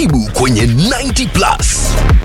Karibu kwenye 90 Plus.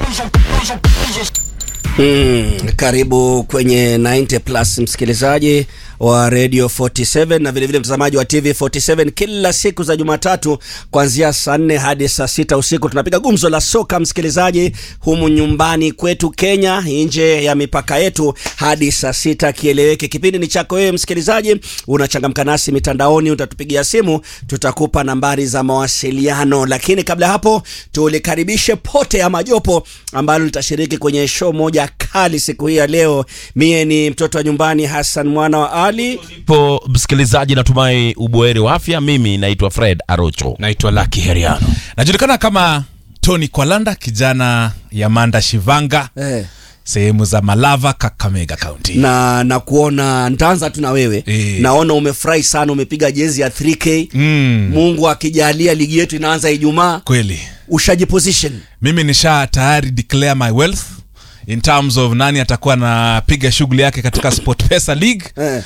Mm, karibu kwenye 90 plus msikilizaji wa Radio 47 na vilevile mtazamaji wa TV 47 kila siku za Jumatatu kuanzia saa nne hadi saa sita usiku tunapiga gumzo la soka msikilizaji, humu nyumbani kwetu Kenya, nje ya mipaka yetu hadi saa sita kieleweke. Kipindi ni chako wewe msikilizaji, unachangamka nasi mitandaoni, utatupigia simu, tutakupa nambari za mawasiliano. Lakini kabla ya hapo, tulikaribishe pote ama jopo ambalo litashiriki kwenye show moja kali siku hii ya leo. Mie ni mtoto wa nyumbani Hassan mwana wa Ali. po msikilizaji, natumai uboeri wa afya. Mimi naitwa Fred Arocho. naitwa Lucky Heriano. najulikana kama Tony Kwalanda, kijana ya Manda Shivanga, Eh. sehemu za Malava, Kakamega County. na na kuona ntaanza tu na wewe Eh. naona umefurahi sana umepiga jezi ya 3k Mm, mungu akijalia ligi yetu inaanza ijumaa kweli ushajiposition mimi nisha tayari declare my wealth in terms of nani atakuwa anapiga shughuli yake katika SportPesa League. Eh.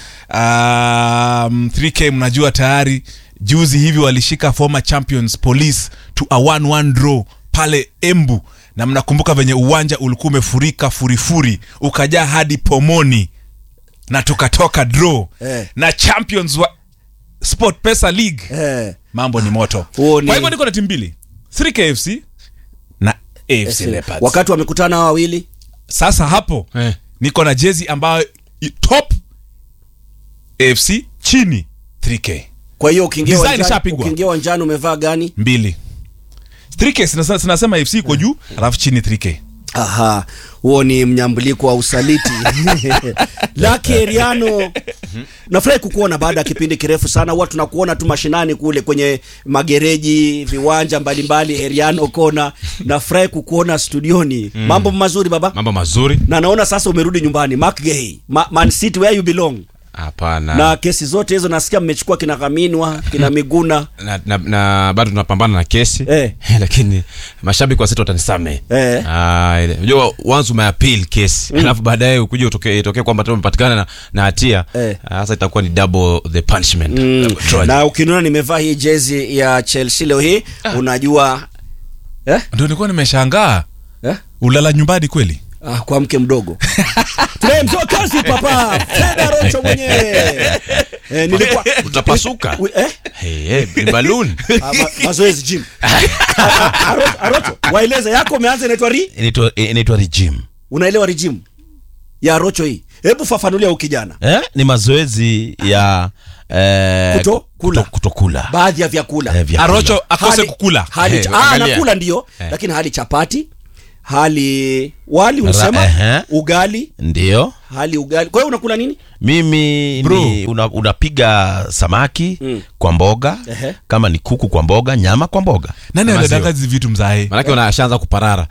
Um, 3K mnajua tayari juzi hivi walishika former champions police to a 1-1 draw pale Embu, na mnakumbuka venye uwanja ulikuwa umefurika furifuri ukajaa hadi pomoni na tukatoka draw Eh. na champions wa SportPesa League eh. mambo ni moto. Huo ni- Kwa hivyo niko na timu mbili 3KFC na AFC Leopards. wakati wamekutana hawa wawili Sasa hapo Eh. niko na jezi ambayo i- top AFC chini 3K kwa hiyo ukiingia Design uwanjani- ishapigwa. ukiingia uwanjani umevaa gani mbili 3K sinasa- sinasema AFC iko juu alafu chini 3K aha huo ni mnyambuliko wa usaliti laki eriano nafurahi kukuona baada ya kipindi kirefu sana huwa tunakuona tu mashinani kule kwenye magereji viwanja mbalimbali eriano kona nafurahi kukuona studioni mambo mazuri baba Mambo mazuri? na naona sasa umerudi nyumbani McGay, Ma Man City where you belong Hapana. na kesi zote hizo nasikia mmechukua kina Kaminwa kina Miguna na, na, na bado tunapambana na kesi Eh. lakini mashabiki wa City watanisamehe. Eh. Ah, ile- unajua once umeappeal kesi alafu baadaye ukuje utokee itokee kwamba tena umepatikana na, na hatia Eh. ah, sasa itakuwa ni double the punishment. Double trial. na ukiniona nimevaa hii jezi ya Chelsea leo hii unajua eh? ndio nilikuwa nimeshangaa Eh? ulala nyumbani kweli Ah, kwa mke mdogo tunaye mzee wa kazi papa Feda Rocho mwenyewe eh, nilikuwa Utapasuka. Wi- eh? Hey, hey, ni balloon. Ah, ma, mazoezi gym Arocho, Arocho waeleze yako umeanza inaitwa ri Inaitwa inaitwa regime. unaelewa regime ya Rocho hii hebu fafanulia huyu kijana Eh? Ni mazoezi ya eh, Kuto- kula. kuto- kutokula. baadhi ya vyakula Eh, vyakula. Arocho akose Hali- kukula hali Eh, cha- ah, angalia. anakula ndio lakini hali chapati hali wali unasema ehe. ugali Ndio. hali ugali kwa hiyo unakula nini Mimi ni una, unapiga samaki Mm. kwa mboga Ehe. kama ni kuku kwa mboga, nyama kwa mboga. nani Maziwa. anadanga hizi vitu mzae Manake unashaanza kuparara.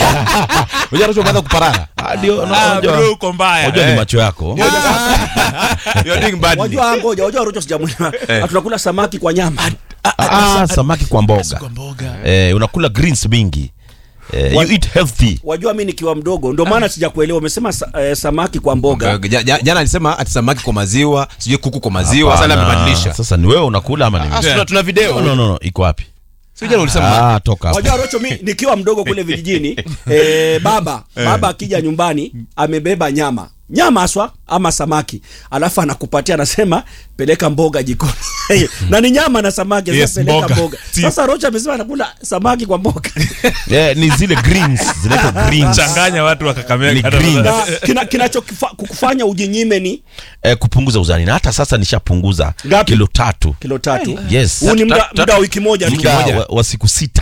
Unajua Rocho umeanza kuparara. Ah, Ndio, Ah, unajua- bro, uko mbaya unajua ni Eh. macho yako. You're doing badly. wajua ngoja wajua Ruto sijamwelewa tunakula samaki kwa nyama Ah, samaki kwa mboga. kwa mboga Eh, unakula greens mingi. Eh, Wa- you eat healthy. wajua mi nikiwa mdogo ndio maana sijakuelewa umesema sa, eh, samaki kwa mboga Ja- ja- Jana alisema ati samaki kwa maziwa, sijui kuku kwa maziwa, sasa Hapana. amebadilisha. Sasa ni wewe unakula ama ni Ah, mimi? tuna- tuna video. No, no, no, no. Iko wapi? Sio jana ulisema Ah, toka hapo. wajua Rocho mi nikiwa mdogo kule vijijini eh, baba baba akija nyumbani amebeba nyama nyama aswa ama samaki alafu anakupatia anasema peleka mboga jikoni na ni nyama na samaki Yes, sasa peleka mboga. mboga Si- sasa Rocho amesema anakula samaki kwa mboga Eh, ni zile greens, zinaitwa greens. changanya watu wa Ni Kakamega green. na kina, kinachokufanya ujinyime ni Eh, kupunguza uzani na hata sasa nishapunguza Ngapi? kilo tatu. kilo tatu Yes. huu ni muda Tatu- muda wa wiki moja tu Muda wa, wa siku sita.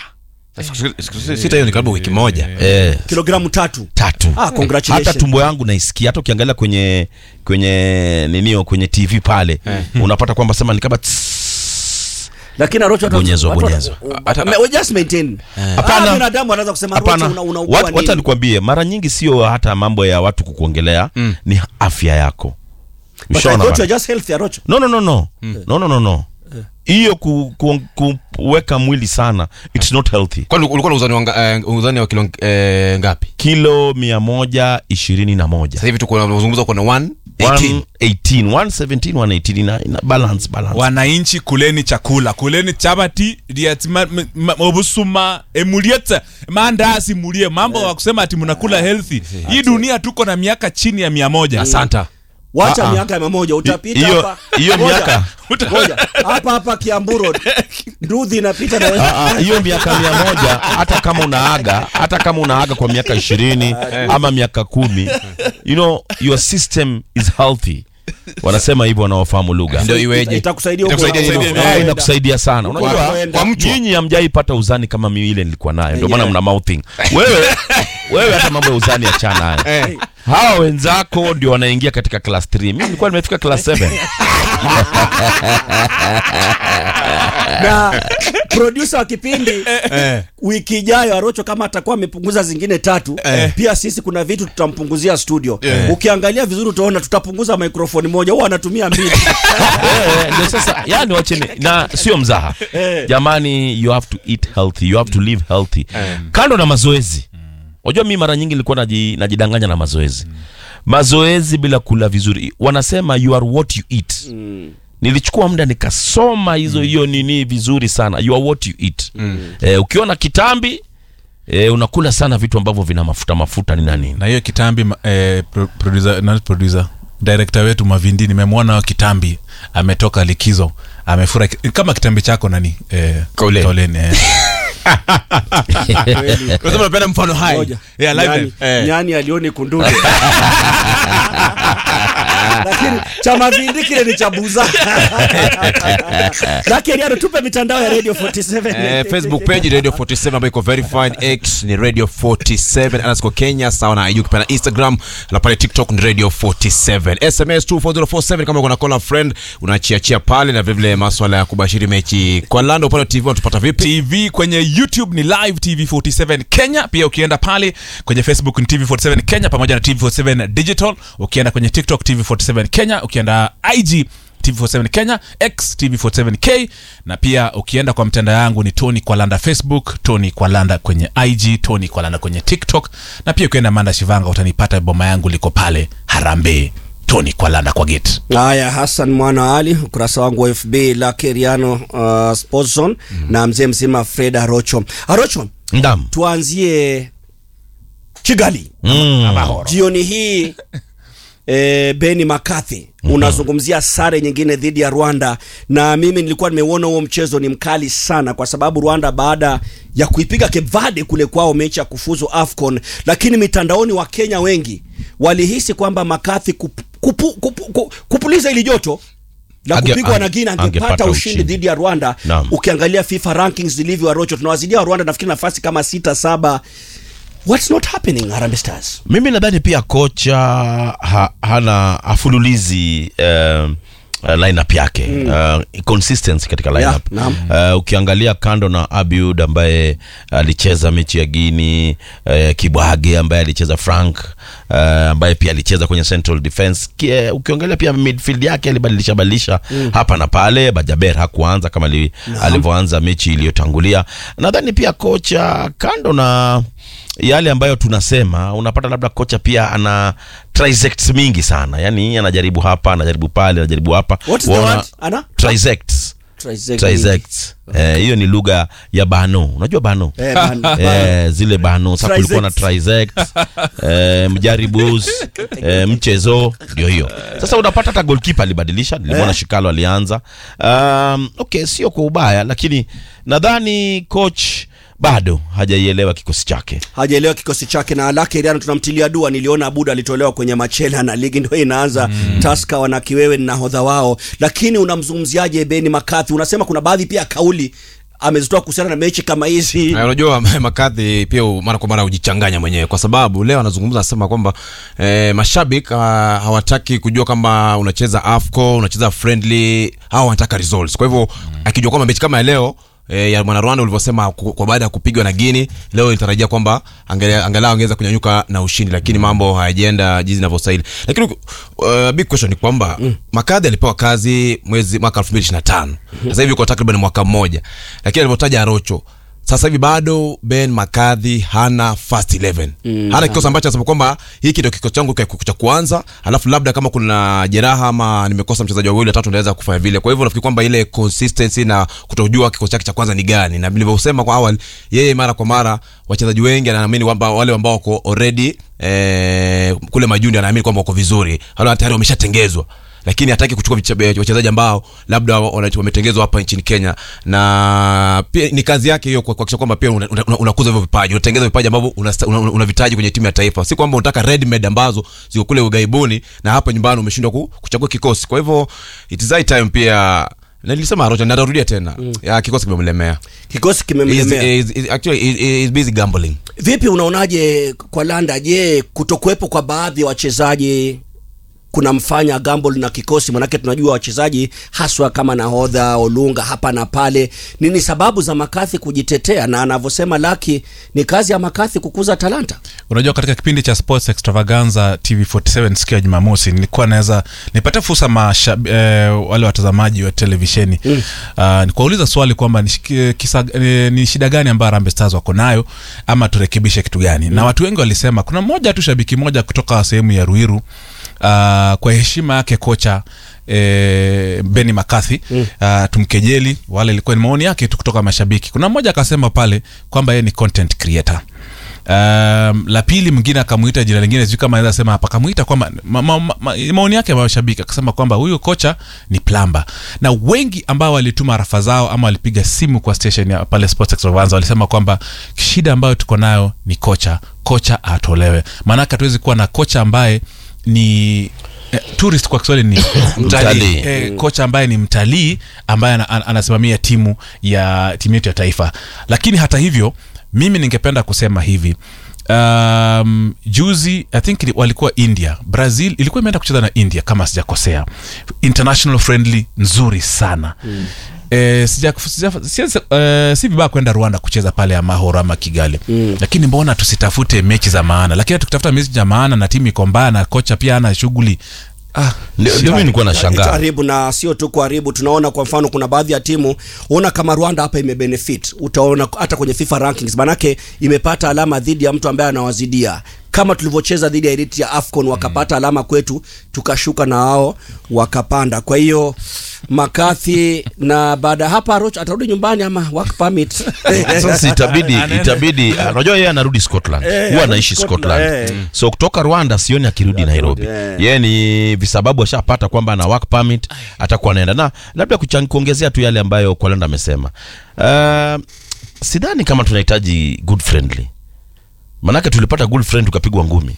sita hiyo ni karibu wiki moja. Eh, kilogramu tatu tatu. Ah, congratulations. Hata tumbo yangu naisikia, hata ukiangalia kwenye kwenye ninio kwenye TV pale unapata kwamba sema ni kama tss. lakini Arocho watu- Bonyezwa, watu- bonyezwa. watu- me- we just maintain Hapana. Ah, binadamu anaweza kusema Arocho Hapana, una- unaugua Wat- wacha nini nikwambie, mara nyingi sio hata mambo ya watu kukuongelea, ni afya yako. But I Ushaona thought bana? you're just healthy Arocho No, no, no, no. No, no, no, no. hiyo ku, ku, kuweka mwili sana it's not healthy kwani ulikuwa na uzani wa, nga- eh, uzani wa kilo eh, ngapi kilo mia moja ishirini na moja sasa hivi tuko tunazungumza kuna 118 118 117 118 ina, ina balance balance wananchi kuleni chakula kuleni chabati diatima- m- m- obusuma emuliete maandasi mulie mambo wa kusema ati mnakula healthy hii dunia tuko na miaka chini ya mia moja asanta wacha Ah, ah. miaka mia moja utapita Hiyo- hapa hiyo Ngoja, miaka. ngoja. hapa hapa Kiambu Road nduthi inapita na Ah, ah, hiyo miaka mia moja hata kama unaaga hata kama unaaga kwa miaka ishirini ama miaka kumi you know your system is healthy wanasema hivyo wanaofahamu lugha ndio iweje itakusaidia huko Itakusaidia unakoenda. nini? Eh, Unakoenda. inakusaidia sana unajua Kwa- kwa nyinyi hamjaipata uzani kama mimi ile nilikuwa nayo ndio maana Yeah. mna mouthing wewe wewe hata mambo ya uzani achana hayo hawa wenzako ndio wanaingia katika class 3 mimi nilikuwa nimefika class 7 na producer wa kipindi wiki ijayo Arocho kama atakuwa amepunguza zingine tatu pia sisi kuna vitu tutampunguzia studio ukiangalia vizuri utaona tutapunguza microphone moja huwa anatumia mbili Eh, ndio sasa yani wacheni na sio mzaha jamani you have to eat healthy you have to live healthy kando na mazoezi unajua mi mara nyingi nilikuwa naji, najidanganya na mazoezi mazoezi bila kula vizuri wanasema you are what you eat nilichukua muda nikasoma hizo hiyo nini vizuri sana you are what you eat eh, ukiona kitambi eh, unakula sana vitu ambavyo vina mafuta mafuta ni na nini na hiyo kitambi ma- eh, pro, producer, not producer director wetu mavindi nimemwona kitambi ametoka likizo amefura ki- kama kitambi chako nani eh, Kauleni. kauleni eh. unasema unapenda mfano hai Moja. Yeah, live nyani, live. Eh. nyani alioni kundude lakini cha mavindi kile ni cha buza lakini ano tupe mitandao ya radio 47 Eh, facebook page radio 47 ambayo iko verified x ni radio 47 underscore kenya sawa na iju kipenda instagram na pale tiktok ni radio 47 sms 24047 kama uko na call a friend unachiachia pale na vilevile maswala ya kubashiri mechi kwa lando upande wa tv unatupata vipi tv kwenye youtube ni live tv 47 kenya pia ukienda pale kwenye facebook ni tv 47 kenya pamoja na tv 47 digital ukienda kwenye tiktok tv 47 kenya ukienda ig tv47 kenya x tv47k na pia ukienda kwa mtandao yangu ni tony kwalanda facebook tony kwalanda kwenye ig tony kwalanda kwenye tiktok na pia ukienda manda shivanga utanipata boma yangu liko pale harambee tony kwalanda kwa gate haya hassan mwana wa ali ukurasa wangu wa fb la keriano uh, sports zone na mzee mzima fred arocho arocho ndam tuanzie kigali mm. jioni hii e, beni makathi unazungumzia sare nyingine dhidi ya rwanda na mimi nilikuwa nimeuona huo mchezo ni mkali sana kwa sababu rwanda baada ya kuipiga kevade kule kwao mechi ya kufuzu afcon lakini mitandaoni wa kenya wengi walihisi kwamba makathi kup, kupu, kupu, kupu, kupuliza ili joto la Ange- kupigwa na ange- Guinea angepata angepata ushindi ushindi. dhidi ya Rwanda. Naam. Ukiangalia FIFA rankings zilivyo Arocho, tunawazidia wa Rwanda nafikiri nafasi kama sita saba. What's not happening Harambee Stars? mimi nadhani pia kocha ha, hana afululizi um, uh, lineup yake mm. uh, consistency katika lineup naam. uh, ukiangalia kando na Abiud ambaye alicheza mechi ya Guini uh, Kibwage ambaye alicheza Frank uh, ambaye pia alicheza kwenye central defense Kie, ukiangalia pia midfield yake alibadilisha badilisha mm. hapa na pale Bajaber hakuanza kama ali- alivyoanza mechi iliyotangulia nadhani pia kocha kando na yale ambayo tunasema unapata labda kocha pia ana trisects mingi sana yani anajaribu hapa anajaribu pale anajaribu hapa What is the Waona- word? Ana? trisects Trisect. trisects eh, hiyo ni lugha ya bano unajua bano Eh, man, man. Eh, zile bano sasa kulikuwa na trisect eh, mjaribus eh, mchezo ndio hiyo sasa unapata hata golkipa alibadilisha nilimwona shikalo alianza um, okay sio kwa ubaya lakini nadhani coach bado hajaielewa kikosi chake hajaelewa kikosi chake na lake iriano tunamtilia dua niliona abuda alitolewa kwenye machela na ligi ndio inaanza mm. taska wana kiwewe ni nahodha wao lakini unamzungumziaje beni makathi unasema kuna baadhi pia kauli amezitoa kuhusiana na mechi kama hizi Na unajua makadhi pia u- mara kwa mara hujichanganya mwenyewe kwa sababu leo anazungumza anasema kwamba eh, mashabiki uh, hawataki kujua kama unacheza afco unacheza friendly au wanataka results kwa hivyo akijua kwamba mechi kama ya leo e, ya mwana Rwanda ulivyosema ku- kwa baada ya kupigwa na Guinea leo ilitarajia kwamba angele- angalau angeweza kunyanyuka na ushindi lakini mambo hayajaenda jinsi inavyostahili lakini uh, big question ni kwamba Makadhi alipewa kazi mwezi mwaka 2025 sasa hivi kwa takriban mwaka mmoja lakini alipotaja Arocho sasa hivi bado Ben Makadhi hana first 11 mm, hana kikosi ambacho anasema kwamba hiki ndio kikosi changu cha- cha kuanza, alafu labda kama kuna jeraha ama nimekosa mchezaji wawili watatu naweza kufanya vile. Kwa hivyo nafikiri kwamba ile consistency na kutojua kikosi chake cha kwanza ni gani, na nilivyosema kwa awali, yeye mara kwa mara wachezaji wengi anaamini kwamba wale ambao wako already eh, kule majundi anaamini kwamba wako vizuri, wale tayari wameshatengezwa lakini hataki kuchukua viche- wachezaji ambao labda wana- wametengezwa hapa nchini Kenya, na pia ni kazi yake hiyo kuhakikisha kwamba pia unakuza una, una unakuza hivyo vipaji, unatengeza vipaji ambavyo unavitaji una, una unavihitaji kwenye timu ya taifa, si kwamba unataka ready made ambazo ziko kule ughaibuni na hapa nyumbani umeshindwa ku, kuchagua kikosi. Kwa hivyo it is high time pia na nilisema Arocha na narudia tena ya kikosi kimemlemea. kikosi He's, kimemlemea he's, he's, actually he's, he's busy gambling. vipi unaonaje kwa landa je kutokuwepo kwa baadhi ya wachezaji kunamfanya gamble na kikosi manake tunajua wachezaji haswa kama nahodha olunga hapa na pale nini sababu za makathi kujitetea na anavyosema laki ni kazi ya makathi kukuza talanta unajua katika kipindi cha sports extravaganza tv47 siku ya jumamosi nilikuwa naweza nipata fursa masha, eh, wale watazamaji wa televisheni mm. uh, nikuwauliza swali kwamba ni, shiki- kisa, eh, ni shida gani ambayo Harambee Stars wako nayo ama turekebishe kitu gani mm. na watu wengi walisema kuna mmoja tu shabiki moja kutoka sehemu ya ruiru uh, kwa heshima yake kocha E, Benny McCarthy mm. uh, tumkejeli wale ilikuwa ni maoni yake tu kutoka mashabiki kuna mmoja akasema pale kwamba yeye ni content creator Um, la pili mwingine akamuita jina lingine sijui kama naweza sema hapa akamuita kwamba ma, ma, ma, ma, maoni yake ya mashabiki akasema kwamba huyu kocha ni plamba na wengi ambao walituma rafa zao ama walipiga simu kwa station ya pale Sports Extravaganza walisema kwamba shida ambayo tuko nayo ni kocha kocha atolewe maanake hatuwezi kuwa na kocha ambaye ni eh, tourist kwa Kiswahili ni Mtalii. eh, kocha ambaye ni mtalii ambaye ana- ana- anasimamia timu ya timu yetu ya taifa lakini hata hivyo mimi ningependa kusema hivi um, juzi i think ili- walikuwa india brazil ilikuwa imeenda kucheza na india kama sijakosea international friendly nzuri sana mm. E, sija, sija, sija, e, si vibaya kwenda rwanda kucheza pale amahoro ama kigali mm. lakini mbona tusitafute mechi za maana lakini tukitafuta mechi za maana na timu iko mbaya na kocha pia ana shughuli ah, Ndio ndio mimi nilikuwa nashangaa. karibu na sio tu kuharibu tunaona kwa mfano kuna baadhi ya timu uona kama rwanda hapa imebenefit utaona hata kwenye fifa rankings manake imepata alama dhidi ya mtu ambaye anawazidia kama tulivyocheza dhidi ya Eritrea ya afcon wakapata alama kwetu tukashuka na wao wakapanda kwa hiyo makathi na baada ya hapa Roch atarudi nyumbani ama work permit sasa itabidi itabidi uh, unajua yeye anarudi scotland Eh, huwa anarudi anaishi Scotland, scotland eh. so kutoka rwanda sioni akirudi nairobi eh. yeye ni visababu ashapata kwamba ana work permit atakuwa anaenda na labda kuchan- kuongezea tu yale ambayo kwalenda amesema uh, sidhani kama tunahitaji good friendly manake tulipata good friend tukapigwa ngumi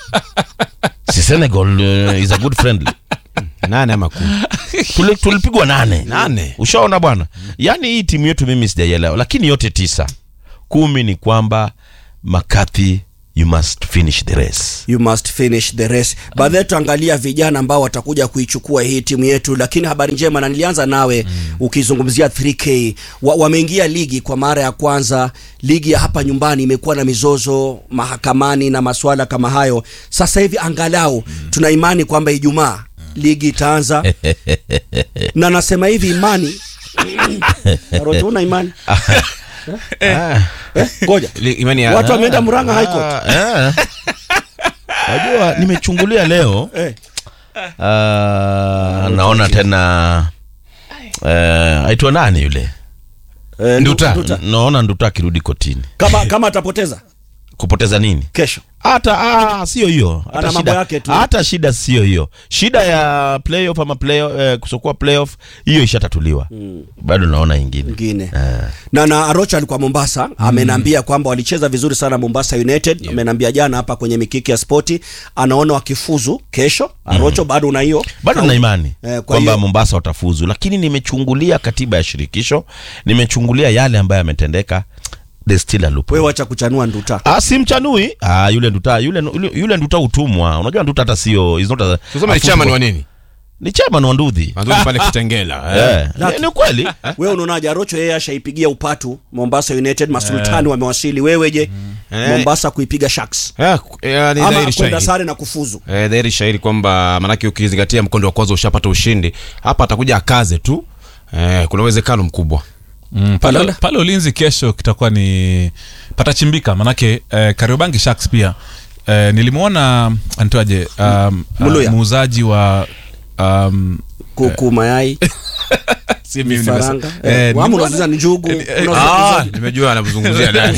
si senegal uh, is a good friendly Nane ama kumi. Tuli- tulipigwa nane Nane. ushaona bwana yaani hii timu yetu mimi sijaielewa lakini yote tisa kumi ni kwamba makathi you must finish the race you must finish the race baadaye tuangalia vijana ambao watakuja kuichukua hii timu yetu lakini habari njema na nilianza nawe mm. ukizungumzia 3k wa, wameingia ligi kwa mara ya kwanza ligi ya hapa nyumbani imekuwa na mizozo mahakamani na maswala kama hayo sasa hivi angalau mm. tuna imani kwamba ijumaa ligi itaanza na nasema hivi imani Rojo, una imani Ah. Eh, ngoja Li- Imani ya watu wameenda muranga high court Ah, eh. Wajua nimechungulia leo Eh. ah, naona tena eh, aitwa nani yule Eh, Nduta. Nduta. naona nduta akirudi kotini kama kama atapoteza kupoteza nini kesho hata ah, sio hiyo hata Ana mambo shida, yake tu. hata shida sio hiyo shida ya playoff ama playoff, eh, kusokuwa playoff hiyo ishatatuliwa mm. bado naona ingine ingine Eh. na na Arocha alikuwa Mombasa mm. amenambia kwamba walicheza vizuri sana Mombasa United yeah. amenambia jana hapa kwenye mikiki ya spoti anaona wakifuzu kesho Arocho bado una hiyo bado na imani Eh, kwa kwamba hiyo- mombasa watafuzu lakini nimechungulia katiba ya shirikisho nimechungulia yale ambayo yametendeka there's still a loophole. wewe wacha kuchanua nduta Ah, si mchanui ah, yule nduta yule, yule, yule nduta utumwa unajua nduta hata sio is not a- Tuseme a ni chama ni football- wa nini? ni chairman wa ndudhi Mandhari pale Kitengela. eh. Eh, ni- ni ukweli wewe unaonaje arocho yeye ashaipigia upatu mombasa united masultani wamewasili wewe je Eh. mombasa kuipiga sharks Eh, ku- eh, ni ama dhahiri kwenda shahiri. sare na kufuzu Eh, dhahiri shahiri kwamba manake ukizingatia mkondo wa kwanza ushapata ushindi hapa atakuja akaze tu eh, kuna uwezekano mkubwa Mm, pale, Palala. pale ulinzi kesho kitakuwa ni patachimbika manake eh, kariobangi sharks pia eh, nilimwona anitoaje um, Muluya. uh, muuzaji wa um, kuku mayai si mimi vifaranga nimesa- eh, eh, ama nilimwona- unauza njugu eh, eh, unauza ah, nimejua anazungumzia nani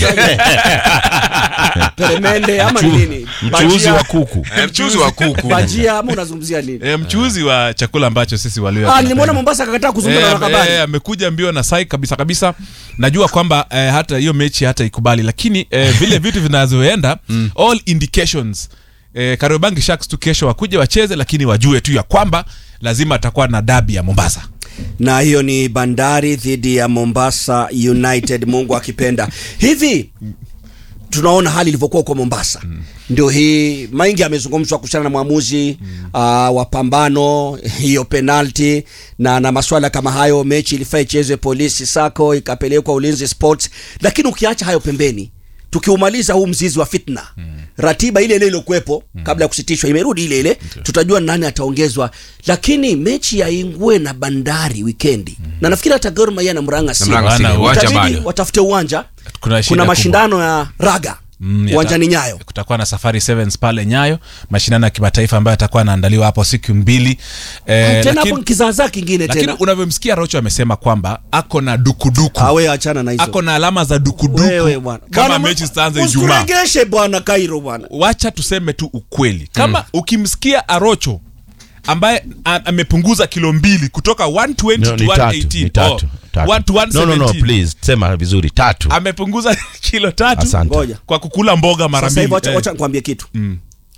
peremende ama ni nini mchuuzi Bajia- wa kuku Eh, mchuzi wa kuku bajia ama unazungumzia nini eh, mchuuzi wa chakula ambacho sisi walio ah nilimwona mombasa akakataa kuzungumza na Eh, wanahabari eh, amekuja mbio na sai kabisa kabisa najua kwamba eh, hata hiyo mechi hata ikubali lakini eh, vile vitu vinavyoenda all indications eh, kariobangi sharks tu kesho wakuja wacheze lakini wajue tu ya kwamba lazima atakuwa na dabi ya mombasa na hiyo ni bandari dhidi ya mombasa united mungu akipenda hivi tunaona hali ilivyokuwa huko mombasa mm. ndio hii maingi amezungumzwa kuhusiana na mwamuzi mm. uh, wa pambano hiyo penalti na na maswala kama hayo mechi ilifaa ichezwe polisi sako ikapelekwa ulinzi sports lakini ukiacha hayo pembeni tukiumaliza huu mzizi wa fitna mm. ratiba ile ile iliyokuwepo mm. kabla ya kusitishwa imerudi ile ile okay. tutajua nani ataongezwa lakini mechi ya ingwe na bandari wikendi mm. na nafikiri hata Gor Mahia na mranga si Mranga si, uwanja Itabidi bado. watafute uwanja Kuna shida kuna kubwa. mashindano ya raga Mm, yata- uwanjani nyayo kutakuwa na safari sevens pale nyayo mashindano ya kimataifa ambayo atakuwa anaandaliwa hapo siku mbili eh, tena hapo lakini, kizaazaa kingine lakini tena unavyomsikia rocho amesema kwamba ako na dukuduku awe achana na hizo ako na alama za Wewe dukuduku bwana. kama Bwana, mechi zitaanza ijumaa usituregeshe bwana Kairo bwana wacha tuseme tu ukweli kama mm. ukimsikia arocho ambaye a- amepunguza kilo mbili kutoka 120 No, to ni tatu, 118 ni tatu, tatu. one to no, no, no, 117. please sema vizuri tatu amepunguza kilo tatu Asante. ngoja kwa kukula mboga mara sasa hivi mbili wacha eh. wacha nikwambie kitu Mm.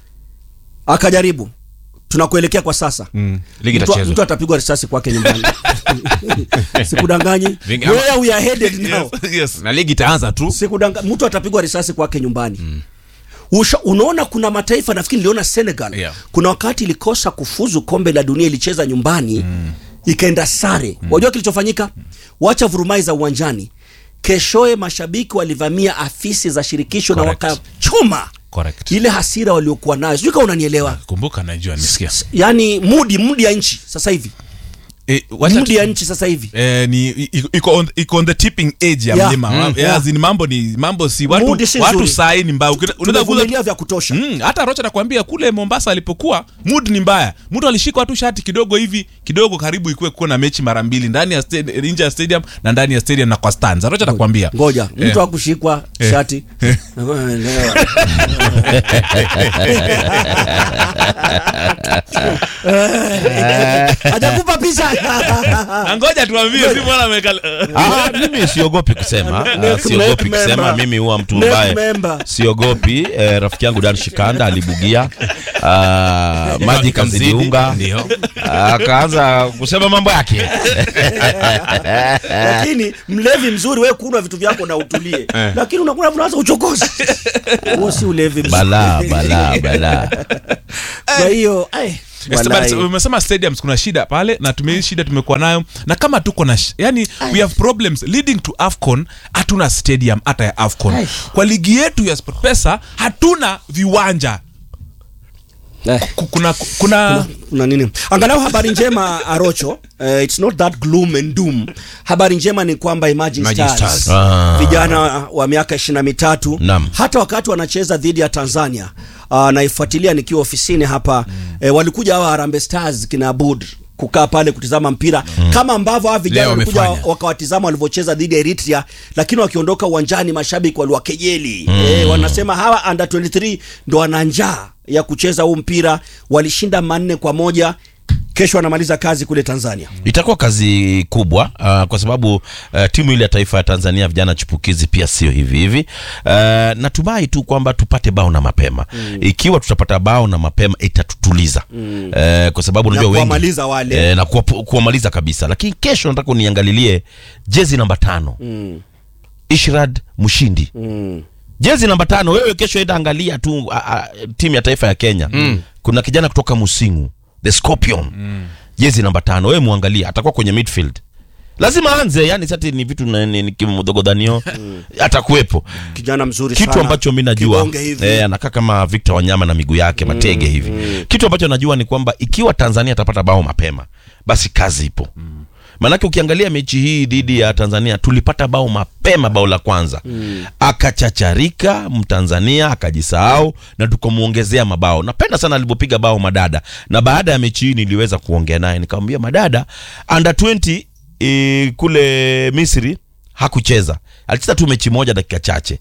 akajaribu tunakuelekea kwa sasa Mm. Ligi Mtu- itachezwa. mtu atapigwa risasi kwake nyumbani sikudanganyi Vingi- where we are headed now Yes, yes. na ligi itaanza tu sikudanga mtu atapigwa risasi kwake nyumbani mm. Usha, unaona kuna mataifa nafikiri niliona senegal Yeah. kuna wakati ilikosa kufuzu kombe la dunia ilicheza nyumbani mm. ikaenda sare mm. wajua kilichofanyika wacha vurumai za uwanjani keshoe mashabiki walivamia afisi za shirikisho Correct. na wakachoma Correct. ile hasira waliokuwa nayo sijui kama unanielewa kumbuka najua nisikia yaani mudi mudi ya nchi sasa hivi eh, wacha mudi tu- ya nchi sasa hivi Eh, ni i- iko on, iko on the tipping edge ya Yeah. mlima Mm. yeah. Yeah. As in mambo ni mambo si watu, Mood si watu nzuri. sahi ni mbaya Ukina- unaweza kuuza- tumevumilia vya kutosha Mm, hata rocha nakwambia kule mombasa alipokuwa mood ni mbaya mtu alishika tu shati kidogo hivi kidogo karibu ikuwe kuwa na mechi mara mbili ndani ya stadi- nje ya stadium na ndani ya stadium na kwa stands rocha nakwambia ngoja Eh. mtu akushikwa Eh. shati hajakupa picha Na ngoja tuambie si mwana ameka Ah, mimi siogopi kusema Ah, Neck- siogopi neck kusema member. mimi huwa mtu Neck ambaye member. siogopi eh, rafiki yangu Dan Shikanda alibugia ah, maji kazidiunga ndio akaanza kusema mambo yake lakini mlevi mzuri wewe kunwa vitu vyako na utulie lakini unakuna unaanza uchokozi huo si ulevi mzuri balaa balaa balaa kwa hiyo ai, walai. umesema stadiums kuna shida pale na tume shida tumekuwa nayo na kama tuko na sh- yani we have problems leading to afcon hatuna stadium hata ya afcon Ai. kwa ligi yetu ya sportpesa hatuna viwanja Eh. Ku- kuna kuna kuna nini angalau habari njema arocho uh, it's not that gloom and doom habari njema ni kwamba Imagine Imagine Stars, Stars. Ah. vijana wa miaka ishirini na mitatu Naam. hata wakati wanacheza dhidi ya Tanzania uh, naifuatilia nikiwa ofisini hapa mm. eh, walikuja hawa Harambee Stars kina Abud kukaa pale kutizama mpira mm. kama ambavyo hawa vijana Leo walikuja wamefanya. wakawatizama walivyocheza dhidi ya Eritrea, lakini wakiondoka uwanjani mashabiki waliwakejeli mm. eh, wanasema hawa under 23 ndo wana njaa ya kucheza huu mpira. Walishinda manne kwa moja. Kesho wanamaliza kazi kule Tanzania. itakuwa kazi kubwa uh, kwa sababu uh, timu ile ya taifa ya Tanzania vijana chipukizi pia sio hivi hivi. Uh, natumai tu kwamba tupate bao na mapema mm. Ikiwa tutapata bao na mapema itatutuliza mm. uh, kwa sababu unajua wengi kuwamaliza wale. uh, na kuwa, kuwamaliza kabisa, lakini kesho nataka uniangalilie jezi namba tano Mm. Ishrad Mushindi Mm. jezi namba tano wewe kesho enda angalia tu a, a, timu ya taifa ya Kenya mm. kuna kijana kutoka Musingu the Scorpion mm. jezi namba tano wewe muangalie atakuwa kwenye midfield lazima aanze yani sati ni vitu na- ni- ni kimdogodhanio atakuwepo kijana mzuri kitu sana. ambacho mi najua Kibonge hivi. eh, anakaa kama Victor Wanyama na miguu yake matege hivi kitu ambacho najua ni kwamba ikiwa Tanzania atapata bao mapema basi kazi ipo maanake ukiangalia mechi hii dhidi ya Tanzania tulipata bao mapema bao la kwanza akachacharika Mtanzania akajisahau na tukamwongezea mabao napenda sana alivyopiga bao madada na baada ya mechi hii niliweza kuongea naye nikamwambia madada under 20 e, kule Misri hakucheza alicheza tu mechi moja dakika chache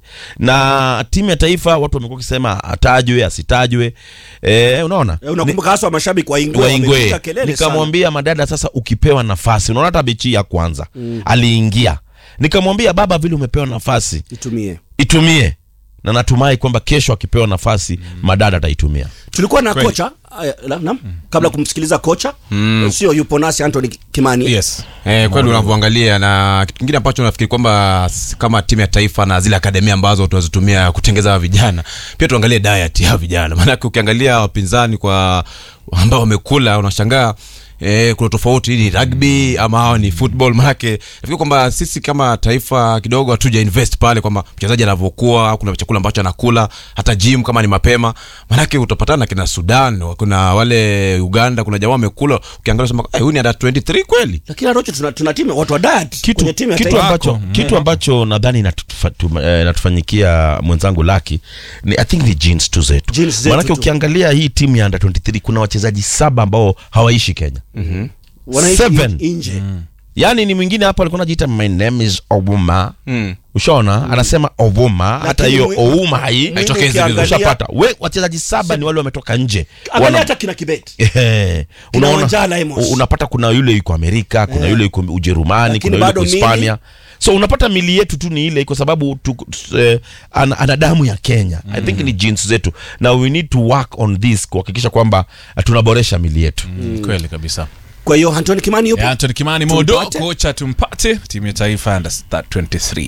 na timu ya taifa watu wamekuwa wakisema atajwe asitajwe e, unaona Eh, unakumbuka haswa mashabiki wa Ingwe waingwe wamepiga kelele sana. nikamwambia madada sasa ukipewa nafasi unaona hata mechi ya kwanza aliingia nikamwambia baba vile umepewa nafasi itumie itumie na natumai kwamba kesho akipewa nafasi madada ataitumia tulikuwa na kocha aya, la- naam kabla kumsikiliza kocha sio yupo nasi Anthony Kimani yes Eh, kweli unavyoangalia na kitu kingine ambacho nafikiri kwamba s- kama timu ya taifa na zile akademia ambazo tunazitumia kutengeza hawa vijana pia tuangalie diet ya hawa vijana maanake ukiangalia wapinzani kwa ambao wamekula unashangaa Eh, kuna tofauti hii ni rugby ama hawa ni football manake nafikiri kwamba sisi kama taifa kidogo hatuja invest pale kwamba mchezaji anavyokuwa kuna chakula ambacho anakula hata gym kama ni mapema manake utapatana na kina sudan kuna wale uganda kuna jamaa wamekula ukiangalia sema "Eh, huyu ni under 23 kweli lakini Arocho tuna, tuna timu watu wa diet kitu, kwenye timu ya kitu taifa ambacho, kitu ambacho nadhani inatufa- tu- eh, inatufanyikia mwenzangu laki ni i think ni jeans tu zetu Genes zetu maanake tu. ukiangalia hii timu ya under 23 kuna wachezaji saba ambao hawaishi kenya wanaishi Seven. nje yaani ni mwingine hapa alikuwa anajiita my name is Obuma Mm. ushaona anasema Obuma hata Lakini hiyo mwi- Ouma hai Mimi Haitokezi vile. ukiangalia- ushapata we wachezaji saba ni wale wametoka nje angalia Wana- hata kina Kibet Ehe. Kina unaona Wanjala Amos. unapata kuna yule yuko amerika kuna yule yuko ujerumani Lakini kuna yule bado yuko mili- hispania so unapata mili yetu tu ni ile kwa sababu tu, tu, eh, ana, ana damu ya kenya i think ni jeans zetu na we need to work on this kuhakikisha kwamba eh, tunaboresha mili yetu mm. kweli kabisa kwa hiyo Anthony Kimani yupo Ya, Anthony Kimani Modo Tumpate. kocha tumpate timu ya taifa under 23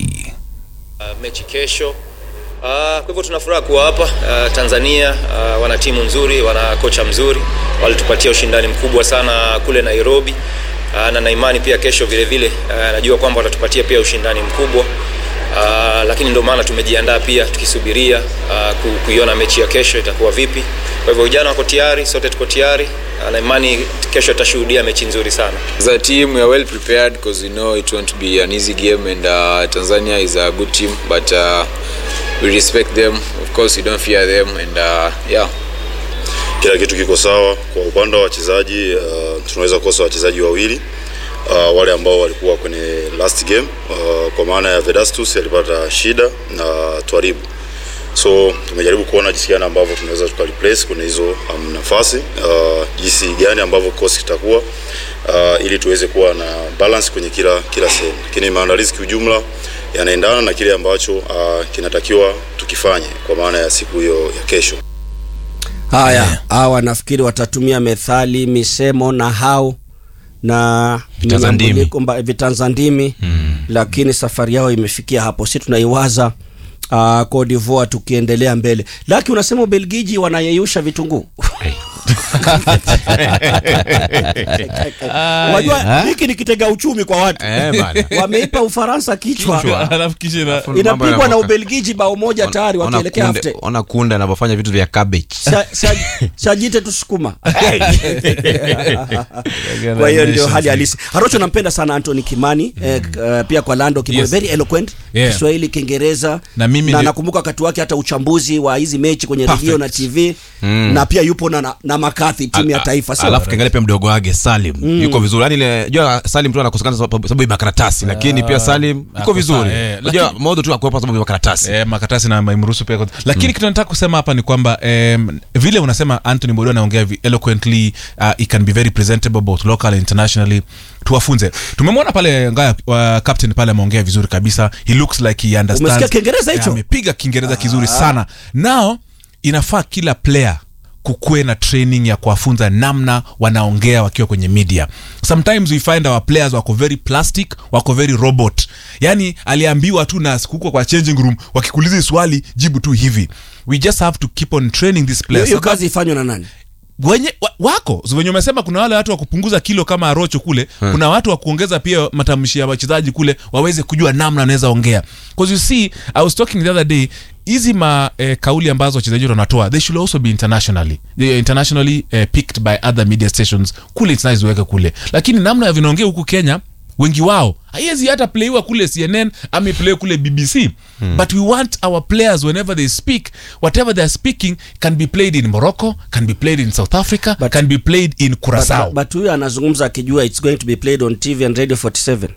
Uh, mechi kesho. Uh, kwa hivyo tuna furaha kuwa hapa uh, Tanzania. Uh, wana timu nzuri, wana kocha mzuri, walitupatia ushindani mkubwa sana kule Nairobi. Uh, na na imani pia kesho vile vile uh, najua kwamba watatupatia pia ushindani mkubwa. Uh, lakini ndio maana tumejiandaa pia tukisubiria uh, ku- kuiona mechi ya kesho itakuwa vipi. Kwa hivyo vijana wako tayari, sote tuko tayari uh, na imani kesho tutashuhudia mechi nzuri sana. As a team, we are well prepared because we know it won't be an easy game, and uh, Tanzania is a good team, but uh, we respect them. Of course, we don't fear them, and uh, yeah. kila kitu kiko sawa kwa upande wa wachezaji uh, tunaweza kukosa wachezaji wawili uh, wale ambao walikuwa kwenye last game uh, kwa maana ya Vedastus alipata shida na Twaribu so tumejaribu kuona jinsi gani ambavyo tunaweza tuka replace kwenye hizo um, nafasi uh, jinsi gani ambavyo kikosi kitakuwa uh, ili tuweze kuwa na balance kwenye kila kila sehemu, lakini maandalizi kiujumla yanaendana na kile ambacho uh, kinatakiwa tukifanye kwa maana ya siku hiyo ya kesho. haya hawa nafikiri watatumia methali misemo na hau na Vitanzandimi. minyambuliko mba- vitanzandimi lakini safari yao imefikia hapo si tunaiwaza uh, Cote d'Ivoire tukiendelea mbele laki unasema ubelgiji wanayeyusha vitunguu unajua hiki ni kitega uchumi kwa watu Eh, bana. wameipa ufaransa kichwa Kichwa. alafu kisha ina- Mambo inapigwa na yanapoka. ubelgiji bao moja tayari Ona wakielekea kunde- hafte ona kunde anavyofanya vitu vya cabbage Sa- sa- sajite tusukuma kwa hiyo ndio hali halisi harocho nampenda sana antony kimani eh, k- eh, pia kwa lando Kimo, Yes. very eloquent Yeah. kiswahili kiingereza Na mimi na ndio- nakumbuka wakati wake hata uchambuzi wa hizi mechi kwenye Perfect. redio na tv na pia yupo na, na, na makathi timu ya Al- taifa sio alafu kiangalia pia mdogo wake salim yuko vizuri yani ile jua salim tu anakosekana sababu sababu ya makaratasi lakini pia salim yuko ako vizuri sawa, eh, unajua lakini- modo tu akuwepa sababu ya makaratasi Eh, makaratasi na maimruhusu pia lakini kitu nataka kusema hapa ni kwamba um, vile unasema anthony bodo anaongea vi- eloquently uh, he can be very presentable both local and internationally tuwafunze tumemwona pale ngaya uh, captain pale ameongea vizuri kabisa he looks like he understands Umesikia Kiingereza hicho? Eh, amepiga kiingereza kizuri sana nao inafaa kila player kukuwe na training ya kuwafunza namna wanaongea wakiwa kwenye media sometimes we find our players wako very plastic wako very robot yani aliambiwa tu na huko kwa changing room wakikuuliza swali jibu tu hivi we just have to keep on training this hiyo players hiyo so that kazi ifanywe na nani wenye wa, wako So wenye umesema kuna wale watu wa kupunguza kilo kama arocho kule kuna watu wa kuongeza pia matamshi ya wachezaji kule waweze kujua namna wanaweza ongea because you see i was talking the other day hizi ma eh, kauli ambazo wachezaji wetu wanatoa they should also be internationally they are internationally eh, picked by other media stations kule it's nice uweke kule lakini namna ya vinaongea huku kenya wengi wao haiwezi hata playiwa kule cnn ama iplay kule bbc hmm. but we want our players whenever they speak whatever they're speaking can be played in morocco can be played in south africa But- can be played in curacao But- but huyu anazungumza akijua it's going to be played on tv and radio 47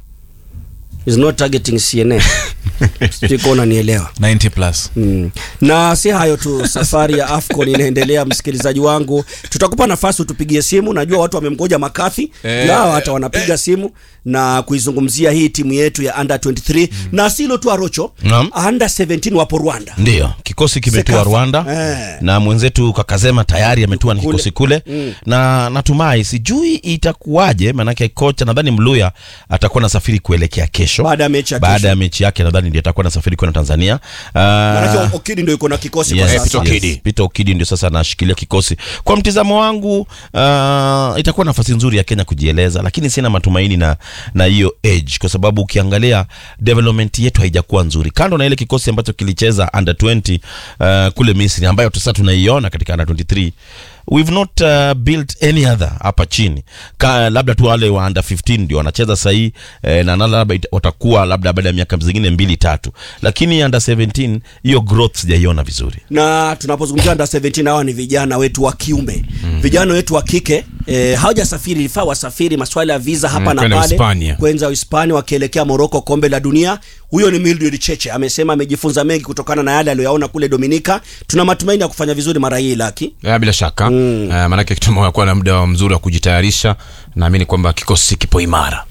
is not targeting cnn sijui kama unanielewa 90 plus Mm. na si hayo tu safari ya afcon inaendelea msikilizaji wangu tutakupa nafasi utupigie simu najua watu wamemgoja makathi Eh, nao hata wanapiga simu na kuizungumzia hii timu yetu ya under 23 na silo tu arocho Naam. under 17 wapo rwanda ndiyo kikosi kimetua Sekafa. rwanda Eh. na mwenzetu kakazema tayari ametua na Kule. kikosi kule Mm. na natumai sijui itakuwaje maanake kocha nadhani mluya atakuwa nasafiri kuelekea kesho Baada ya mechi ya baada kesho. ya mechi yake nadhani ndio atakuwa nasafiri kwenda tanzania manake Ah, okidi ndio iko na kikosi Yes, kwa yes, sasa Okidi. Peter Okidi ndio sasa anashikilia kikosi. Kwa mtizamo wangu uh, itakuwa nafasi nzuri ya Kenya kujieleza, lakini sina matumaini na na hiyo age, kwa sababu ukiangalia development yetu haijakuwa nzuri, kando na ile kikosi ambacho kilicheza under 20 uh, kule Misri, ambayo sasa tunaiona katika under 23 we've not uh, built any other hapa chini Ka, labda tu wale wa under 15 ndio wanacheza sahii eh, na na labda ita- watakuwa labda baada ya miaka zingine mbili tatu, lakini under 17 hiyo growth sijaiona vizuri. na tunapozungumzia under 17 hawa ni vijana wetu wa kiume mm. vijana wetu wa kike eh, hawajasafiri ilifaa wasafiri maswala ya visa hapa Mm, na kwenda pale Hispania. kwenza Hispania wakielekea Morocco kombe la dunia huyo ni Mildred Cheche amesema amejifunza mengi kutokana na yale aliyoyaona kule Dominica tuna matumaini ya kufanya vizuri mara hii laki ya, bila shaka mm. uh, maanake kituma kuwa na muda mzuri wa kujitayarisha naamini kwamba kikosi kipo imara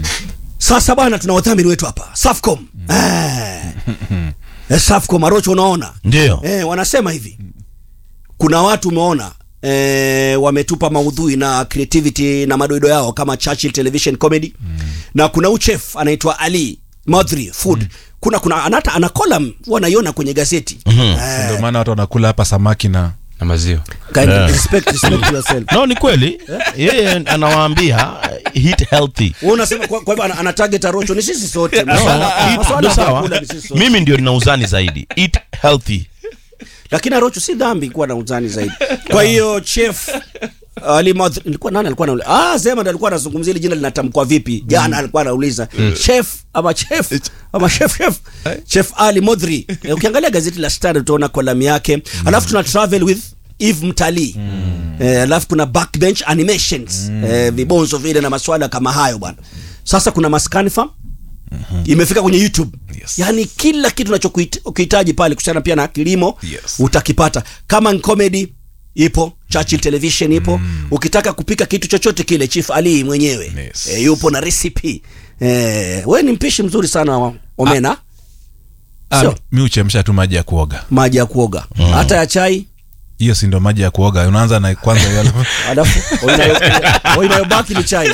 sasa bwana tuna wadhamini wetu hapa Safcom eh. eh, Safcom Arocho unaona Ndio. eh, wanasema hivi kuna watu umeona eh, wametupa maudhui na creativity na madoido yao kama Churchill Television Comedy mm. na kuna uchef anaitwa Ali Madri Food mm. kuna kuna anata ana column wanaiona kwenye gazeti mm-hmm. ndio maana watu wanakula hapa samaki na na maziwa kind of respect, respect yourself no ni kweli yeye anawaambia uh, eat healthy wewe unasema kwa, kwa hivyo ana, ana target Arocho ni sisi sote No, Maswala- eat- maswala ndo ya sawa vyakula ni sisi sote. mimi ndio nina uzani zaidi eat healthy lakini Arocho si dhambi kuwa na uzani zaidi. Kwa hiyo chef Ali Madri, nilikuwa nani alikuwa anauliza? Ah, Zema ndo alikuwa anazungumzia ile jina linatamkwa vipi? Jana alikuwa anauliza chef ama chef ama chef chef chef Ali Modri. Eh, Ukiangalia gazeti la Star utaona column yake. Alafu tuna travel with Eve Mtalii. Eh, alafu kuna backbench animations. Eh, vibonzo vile na maswala kama hayo bwana. Sasa kuna maskani farm imefika kwenye youtube Yes. yaani kila kitu unachokihitaji pale kuhusiana pia na kilimo Yes. utakipata kama ni comedy ipo Churchill television ipo mm. ukitaka kupika kitu chochote kile chief ali mwenyewe Yes. e, yupo na recipe e, we ni mpishi mzuri sana wa omena Ah, Sio. mi uchemsha tu maji ya kuoga maji ya kuoga hata ya chai hiyo si ndo maji ya kuoga unaanza na kwanza yale alafu inayo- inayobaki ni chai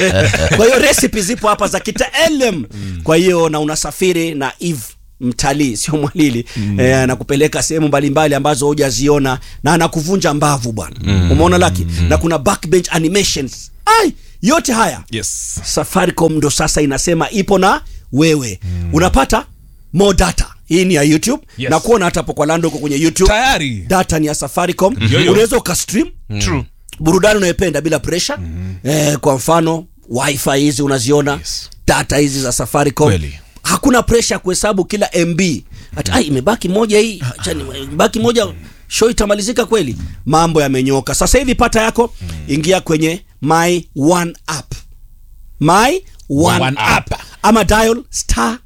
kwa hiyo recipe zipo hapa za kitaalum kwa hiyo na unasafiri na eve mtalii sio mwalili mm. e, anakupeleka sehemu mbalimbali ambazo hujaziona na anakuvunja mbavu bwana mm. umeona laki mm. na kuna backbench animations ai yote haya yes safaricom ndo sasa inasema ipo na wewe mm. unapata more data hii ni ya youtube Yes. na kuona hata hapo kwa lando uko kwenye youtube tayari data ni ya safaricom Yo-yo. unaweza ukastream true burudani unayopenda bila pressure mm-hmm. eh, kwa mfano wifi hizi unaziona Yes. data hizi za safaricom Kweli. hakuna pressure ya kuhesabu kila mb hata ai imebaki moja hii acha ni- imebaki moja show itamalizika kweli mambo yamenyoka sasa hivi pata yako ingia kwenye my one app my one, One app. app. ama dial star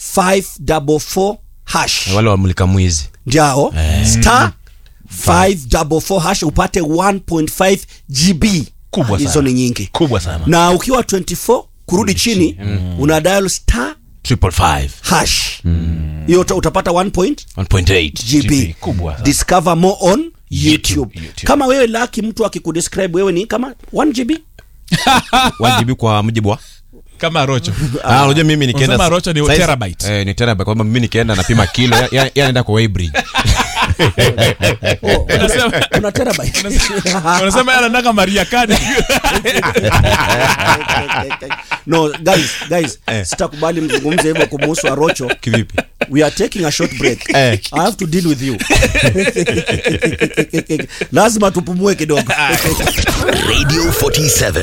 544 hash wale wamulika mwizi njao star 544 hash upate 1.5 gb Kubwa hizo sana. ni nyingi kubwa sana na ukiwa 24 kurudi chini una dial star triple five hash hiyo uta- utapata 1 point 1.8 gb GB, kubwa sana. discover more on youtube, YouTube. kama wewe laki mtu akikudescribe wewe ni kama 1 gb 1 GB kwa mujibu wa kama rocho Ah, unajua mimi nikienda Unasema rocho ni saizi- terabyte. eh, ni terabyte kwa sababu mimi nikienda napima kilo ya- ya- yanaenda kwa Weybridge Oh, Unasema- kuna terabyte wanasema yeye anataka maria kadi no guys guys sitakubali mzungumze hivyo kumuhusu arocho kivipi we are taking a short break Eh. i have to deal with you lazima tupumue kidogo Radio 47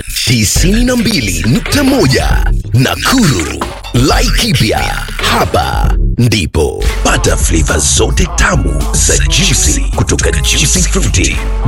92.1 Nakuru. Laikipia. Hapa ndipo pata flavor zote tamu za juicy kutoka Juicy Fruity.